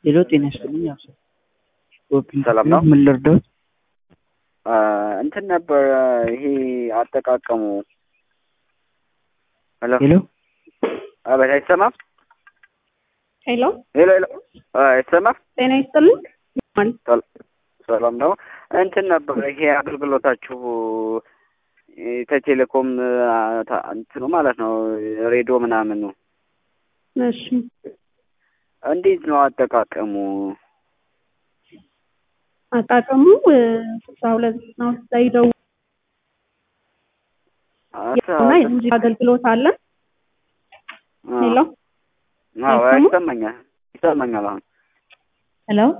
ሄሎ ጤና ይስጥልኝ። አብሰ ሰላም ነው? ምን ልርዳዎት? እንትን ነበር ይሄ አጠቃቀሙ። ሄሎ ሄሎ አቤት፣ አይሰማም? ሄሎ ሄሎ ሄሎ፣ አይሰማም? ጤና ይስጥልኝ። ሰላም ነው። እንትን ነበር ይሄ አገልግሎታችሁ ከቴሌኮም እንትኑ ማለት ነው ሬዲዮ ምናምኑ እሺ እንዴት ነው አጠቃቀሙ? አጣቀሙ ስልሳ ሁለት ነው ላይ ደው እና የሙዚቃ አገልግሎት አለ። ሄሎ አዎ፣ ይሰማኛል ይሰማኛል አሁን ሄሎ